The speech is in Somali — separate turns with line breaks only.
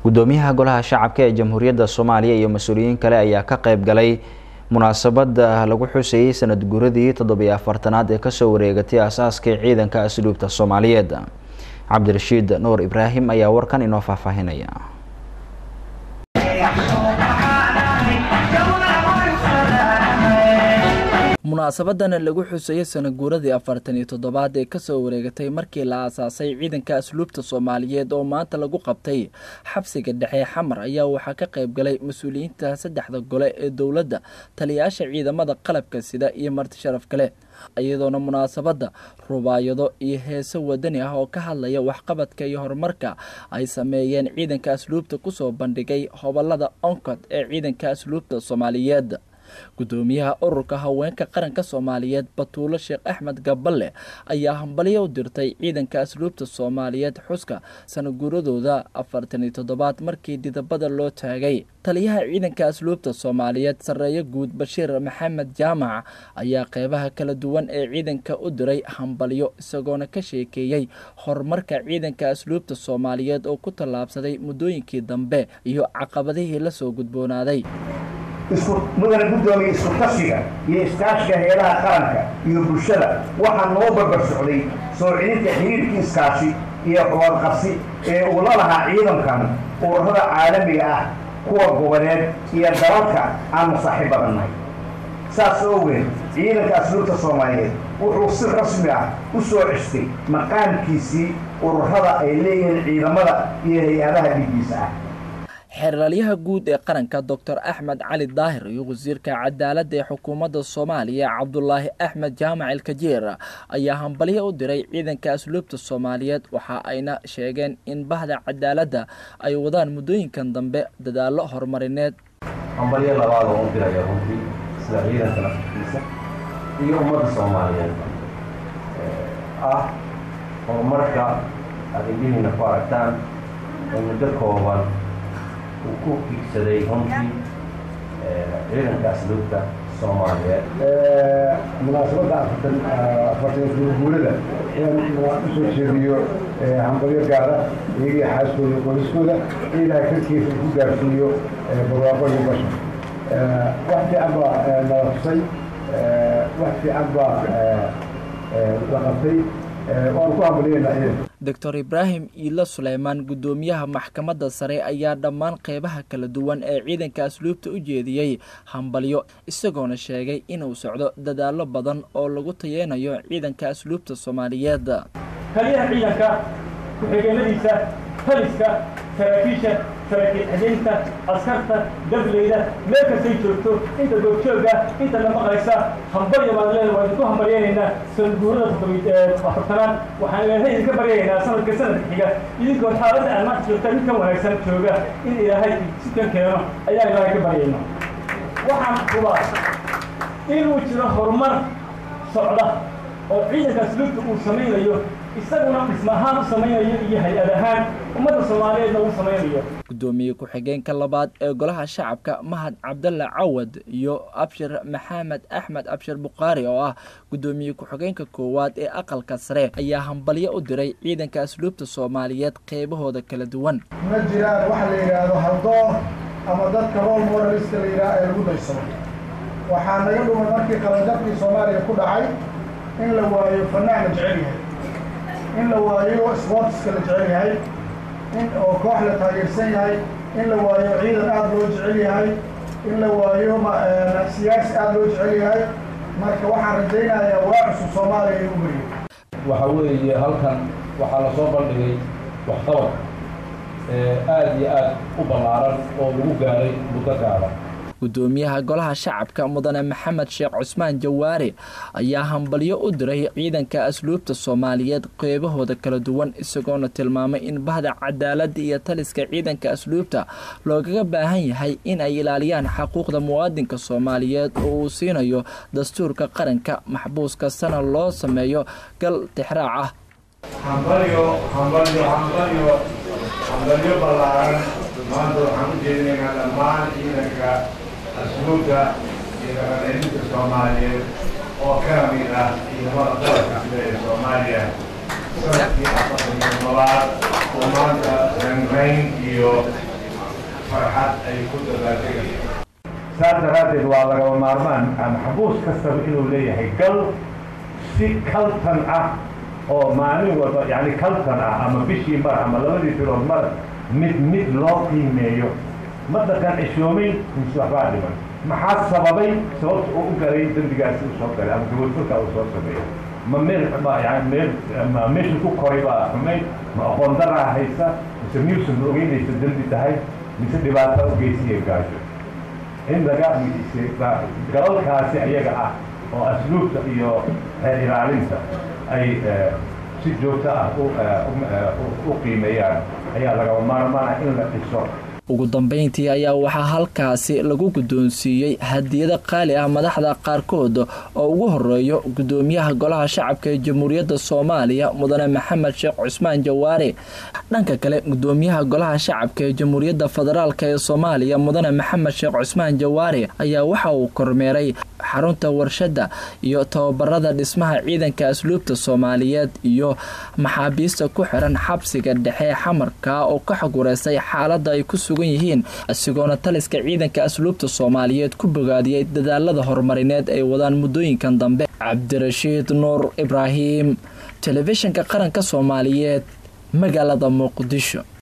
gudoomiyaha golaha shacabka ee jamhuuriyadda soomaaliya iyo mas-uuliyiin kale ayaa ka qayb galay munaasabada lagu xuseeyey sanad guuradii toddobiyo afartanaad ee kasoo wareegatay aasaaskii ciidanka asluubta soomaaliyeed cabdirashiid nuur ibraahim ayaa warkan inoo faahfaahinaya
munaasabadan lagu xuseeyey sanaguuradii afartan iyo toddobaad ee kasoo wareegatay markii la aasaasay ciidanka asluubta soomaaliyeed oo maanta lagu qabtay xabsiga dhexe xamar ayaa waxaa ka qayb galay mas-uuliyiinta saddexda gole ee dowladda taliyayaasha ciidamada qalabka sida iyo marti sharaf kale iyadoona munaasabadda rubaayado iyo heeso wadani ah oo ka hadlaya waxqabadka iyo horumarka ay sameeyeen ciidanka asluubta kusoo bandhigay hobolada oncod ee ciidanka asluubta soomaaliyeed gudoomiyaha ururka haweenka qaranka soomaaliyeed batuulo sheekh axmed gaballe ayaa hambalyo u dirtay ciidanka asluubta soomaaliyeed xuska sanaguuradooda afartan iyo toddobaad markii didabada loo taagay taliyaha ciidanka asluubta soomaaliyeed sarreeyo guud bashiir maxamed jaamac ayaa qeybaha kala duwan ee ciidanka u diray hambalyo isagoona ka sheekeeyey horumarka ciidanka asluubta soomaaliyeed oo ku tallaabsaday muddooyinkii dambe iyo caqabadihii lasoo gudboonaaday
mudana guddoomiya isku tashiga iyo iskaashiga heelaha qaranka iyo bulshada waxaa noo barbar socday soo celinta xiriirkii iskaashi iyo xuwadqabsi ee uu la lahaa ciidankan ururada caalamiga ah kuwa goboleed iyo dalalka aanu saaxiib badannahay saas ogeed ciidanka asluubta soomaaliyeed wuxuu si rasmi ah u soo cestay maqaamkiisii ururada ay leeyihiin ciidamada iyo hay-adaha dhiiggiisa ah
xeeralyaha guud ee qaranka doctor axmed cali daahir iyo wasiirka cadaaladda ee xukuumadda soomaaliya cabdulaahi axmed jaamac ilkajeer ayaa hambalyo u diray ciidanka asluubta soomaaliyeed waxa ayna sheegeen in bahda cadaaladda ay wadaan muddooyinkan dambe dadaallo horumarineed
hambalyo labaad oo u diraya runtii sida ciidanka naftiisa iyo ummadda soomaaliyeed ah horumarka aad indhihiina ku aragtaan oo muddo kooban uu ku higsaday runtii ciidanka asluubta soomaaliyeed
munaasabadda afartan afartan guurguurada inaan usoo jeediyo hambalyo gaara iyagii xaaskooda qoyskooda ilaahay karkiisa ku gaarsiiyo barwaaqo iyo basha wax fiican baa nala tusay wax fiican baa la qabtay waanu ku hambalyeynaa ciidanka
doctor ibraahim iilo suleymaan guddoomiyaha maxkamadda sare ayaa dhammaan qeybaha kala duwan ee ciidanka asluubta u jeediyey hambalyo isagoona sheegay inuu socdo dadaallo badan oo lagu tayeynayo ciidanka asluubta soomaaliyeed
taliyaha ciidanka ku-xigeenadiisa taliska saraakiisha saraakiil xadeynta askarta dableyda meel kastay joogto inta goobjooga inta la maqlaysa hambalya baan leedahay waa idinku hambalyaynaynaa sanadguurada afartanaad waxaan ilaahay idinka baryaynaa sanadka sanadka xiga idinkoo xaaladda aad maanta joogtaan mid ka wanaagsan jooga in ilaahay sikan keeno ayaa ilaahay ka baryayna waxaan hubaa inuu jiro horumar socda oo ciidanka asluubta uu samaynayo isaguna dhismahaan u samaynayo iyo hay-ad ahaan ummadda soomaaliyeedna uu samaynayo
gudoomiye ku-xigeenka labaad ee golaha shacabka mahad cabdalle cawad iyo abshir maxamed axmed abshir bukhaari oo ah gudoomiye ku-xigeenka koowaad ee aqalka sare ayaa hambalyo u diray ciidanka asluubta soomaaliyeed qeybahooda kala duwan
ma jiraan waxa la yidhaahdo haldoon ama dadka rol moraliska la yidhaha ee lagu daysado waxaa naga dhumay markii qabanjabkii soomaaliya ku dhacay in la waayo fanaan la jecel yahay in la waayo sportska la jecel yahay in oo koox la taageersan yahay in la waayo ciidan aada loo jecel yahay in la waayo siyaasi aada loo jecel yahay marka waxaan rajaynayaa waa cusub soomaaliya inuu mariyo
waxa weeye halkan waxaa lasoo bandhigay waxqabad aada iyo aada u ballaaran oo lagu gaaray muddo gaaban
gudoomiyaha golaha shacabka mudane maxamed sheekh cusmaan jawaare ayaa hambalyo u diray ciidanka asluubta soomaaliyeed qeybahooda kala duwan isagoona tilmaamay in bahda cadaaladda iyo taliska ciidanka asluubta loogaga baahan yahay in ay ilaaliyaan xaquuqda muwaadinka soomaaliyeed oo uu siinayo dastuurka qaranka maxbuus kastana loo sameeyo gal tixraac ah
hambalyo hambalyo hambalyo hambalyo ballaaran maanta waxaan u jeedinaynaa dhammaan ciidanka asluubta iyo dhaqancelinta soomaaliyeed oo ka mid ah ciidamada qalabka sida ee soomaaliya sanadkii afartan iyo toddobaad oo maanta ranrayn iyo farxad ay ku dabaaldegayaan saas daraaddeed waa lagaba maarmaan maxbuus kastaba inuu leeyahay gal si kaltan ah oo maalin walba yani kaltan ah ama bishii mar ama labadii bilood mar mid mid loo qiimeeyo ma dhaqan cishoomay mise waxbaa dhiman maxaa sababay sababta uu u galay dembigaasi uu soo galay ama gabadfurka uu soo sameeyey ma meel ma yani meel ma meesha ku koray baa xumayd ma aqoon daraa haysa mise miyuusan ogeynaysa dembi tahay mise dhibaato u geysiya gaajo in laga galalkaasi ayaga ah oo asluubta iyo reer ilaalinta ay si joogto ah u qiimeeyaan ayaa lagaba maarmaana in la dhiso
ugu dambeyntii ayaa waxaa halkaasi lagu guddoonsiiyey hadiyado qaali ah madaxda qaarkood oo ugu horeeyo guddoomiyaha golaha shacabka ee jamhuuriyadda soomaaliya mudane maxamed sheekh cusmaan jawaare dhanka kale guddoomiyaha golaha shacabka ee jamhuuriyadda federaalk ee soomaaliya mudane maxamed sheekh cusmaan jawaare ayaa waxa uu kormeeray xarunta warshadda iyo tababarada dhismaha ciidanka asluubta soomaaliyeed iyo maxaabiista ku xiran xabsiga dhexe xamarka oo ka xagureysay xaalada ay ku sugan yihiin isagoona taliska ciidanka asluubta soomaaliyeed ku bogaadiyey dadaalada horumarineed ay wadaan muddooyinkan dambe cabdirashiid nuur ibraahim telefishinka qaranka soomaaliyeed magaalada muqdisho